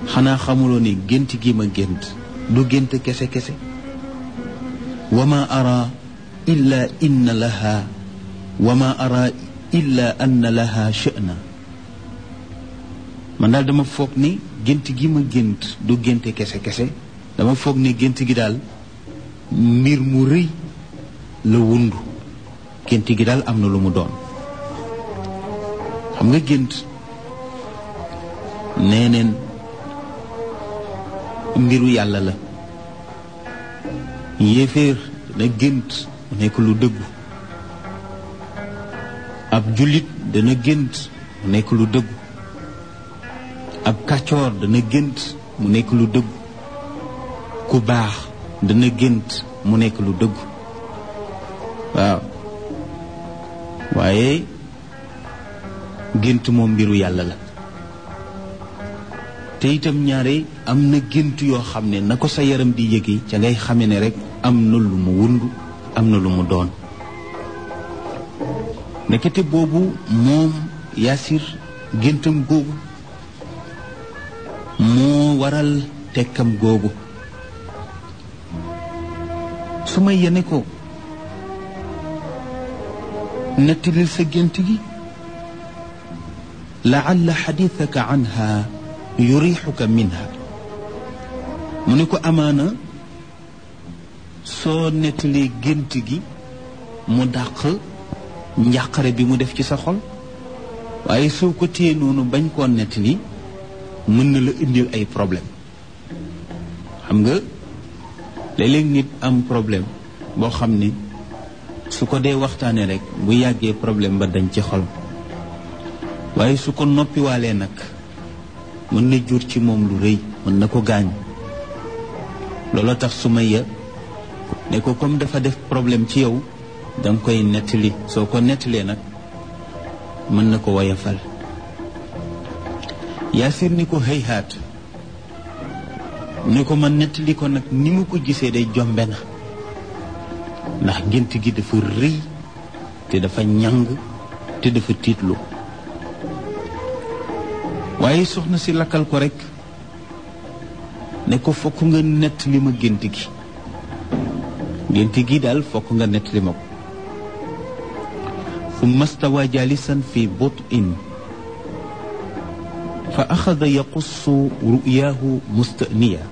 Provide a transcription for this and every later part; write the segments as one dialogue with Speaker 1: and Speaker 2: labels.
Speaker 1: xanaa xamuloo ni gént gi ma gént du gént kese kese wa ma ara illa inna laha wa ma ara illa anna laha sha'na man daal dama foog ni gént gi ma gént du génte kese kese dama foog ni gént gi daal mbir mu rëy la wundu gént gi daal am na lu mu doon xam nga gént nee neen mbiru yàlla la yéeféer dana gént mu nekk lu dëggu ab jullit dana gént mu nekk lu dëggu ab kàccoor dana gént mu nekk lu dëggu ku baax dana gént mu nekk lu dëggu waaw waaye gént moom mbiru yàlla la te itam ñaare am na gént yoo xam ne na ko sa yaram di yëge ca ngay xame ne rek am na lu mu wundu am na lu mu doon nekkete boobu moom yaasir géntam googu moo waral tekkam googu su ma yene ko nettalil sa gént gi laalla xadithaka anha yurixuka minha mu ne ko amaana soo nettalee gént gi mu dàq njàqare bi mu def ci sa xol waaye soo ko téye noonu bañ koo nettali mën na la indil ay problème xam nga léeg-léeg nit am problème boo xam ne su ko dee waxtaanee rek bu yàggee problème ba dañ ci xol waaye su ko noppiwaalee nag mën na jur ci moom lu rëy mën na ko gaañ looloo tax Sumayya ne ko comme dafa def problème ci yow danga koy nettali soo ko nettalee nag mën na ko woyafal Yaasir ni ko hëyhaat ne ko ma nettali ko nag ni mu ko gisee day jombe na ndax gént gi dafa rëy te dafa ñàng te dafa tiitlu waaye soxna si lakkal ko rek ne ko fokk nga nett li ma gént gi gént gi daal fokk nga nett li ma ko summa stawa jalisan fi butin fa axada yaqussu ru'yaahu mustaniya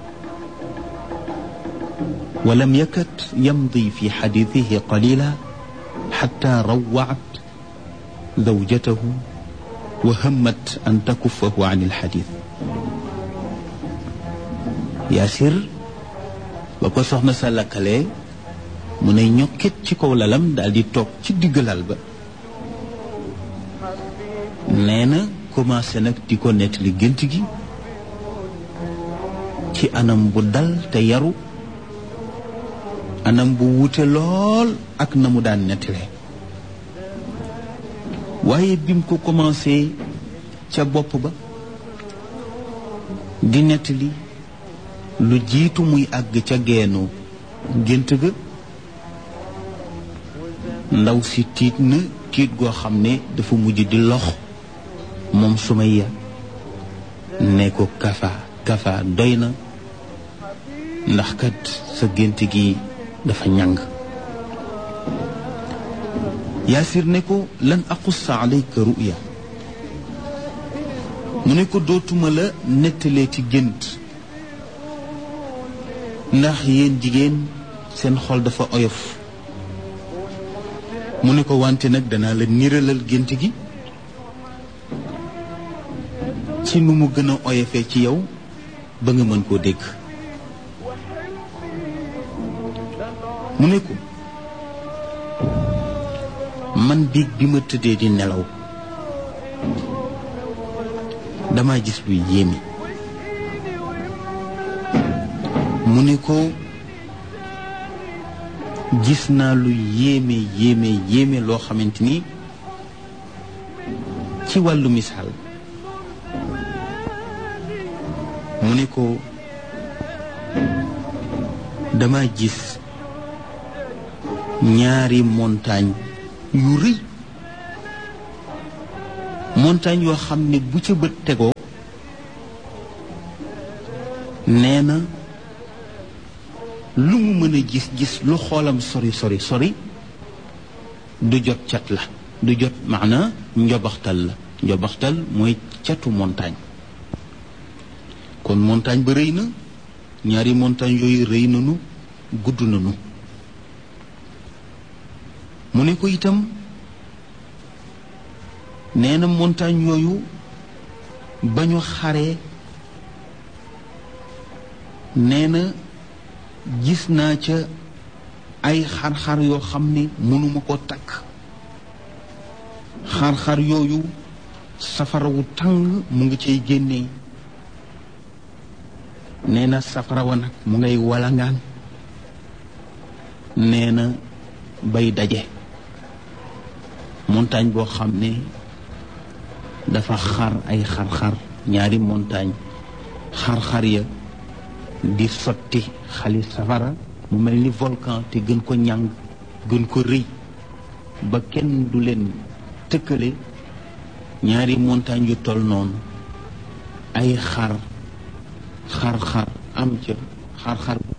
Speaker 1: ولم يكد يمضي في حديثه قليلا حتى روعت زوجته وهمت أن تكفه عن الحديث ياسر bako soxna sa lakkalee mu ne ñokkit ci kaw lalam daal di toog ci digg lal ba nee na commencé nag di ko nettali gént gi ci anam bu dal te yaru anam bu wute lool ak na mu daan nettalee waaye bim ko commencé ca bopp ba di nettali lu jiitu muy àgg ca geenu gént ga ndaw si tiit na tiit goo xam ne dafa mujj di lox moom Sumayya ne ko kafa kafa doy na ndax kat sa gént gi dafa ñàng yaasir ne ko lan aqussa alayka ruya mu ne ko dootuma la nettalee ci gént ndax yéen jigéen seen xol dafa oyof mu ne ko wante nag danaa la niralal gént gi ci nu mu gën a oyofee ci yow ba nga mën koo dégg mu ne ko man biig bi ma tëddee di nelaw dama gis luy yéeme mu ne ko gis naa lu yéeme yéeme yéeme loo xamante ni ci wàllu misaal mu ne ko dama gis ñaari montagne yu rëy montagne yoo xam ne bu ca bët tegoo nee na lu mu mën a gis gis lu xoolam sori sori sori du jot cat la du jot maana njobaxtal la njobaxtal mooy catu montagne kon montagne ba rëy na ñaari montagne yooyu rëy nanu gudd nanu mu ne ko itam nee na montagne yooyu ba ñu xaree nee na gis naa ca ay xar-xar yoo xam ne mënuma ko takk xar-xar yooyu safara wu tàng mu ngi cay génnee nee na safara wa nag mu ngay walangaan nee na bay daje montagne boo xam ne dafa xar ay xar-xar ñaari montagne xar-xar ya di sotti xali safara mu mel ni volcan te gën ko ñàng gën ko rëy ba kenn du leen tëkkale ñaari montagne yu toll noonu ay xar xar-xar am ca xar-xar bu